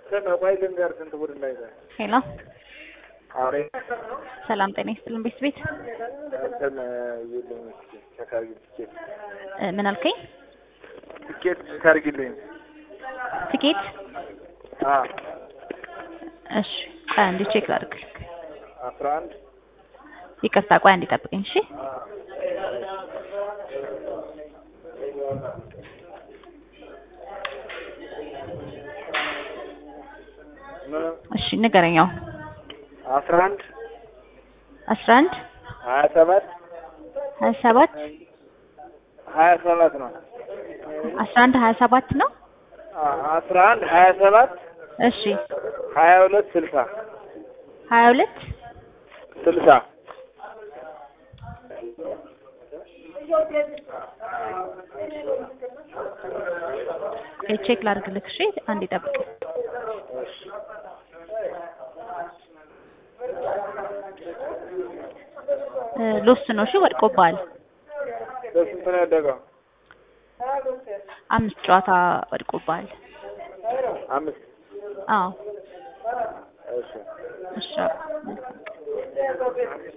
ስም ቆይ ልንገር ስንት ቡድን ላይ ነው? ሄሎ አውሬ ሰላም ጤና ይስጥልን ቤት ቤት እንትን ይልኝ ቼክ አድርጊ ትኬት እ ምን አልከኝ? ትኬት ቼክ አድርጊልኝ። ትኬት አ እሺ ቆይ አንዴ ቼክ ላድርግልህ። አስራ አንድ ይቅርታ ቆይ አንዴ ጠብቀኝ እሺ። ምን እሺ ንገረኛው አስራ አንድ አስራ አንድ ሀያ ሰባት ሀያ ሰባት ሀያ ሰባት ነው። አስራ አንድ ሀያ ሰባት ነው። አ አስራ አንድ ሀያ ሰባት እሺ ሀያ ሁለት ስልሳ ሀያ ሁለት ስልሳ ቼክ ላድርግልህ እሺ አንዴ ጠብቅ። እ ሎስት ነው እሺ ወድቆብሃል። በስንት ነው ያደገው? አምስት ጨዋታ ወድቆብሃል። አምስት አዎ እሺ እሺ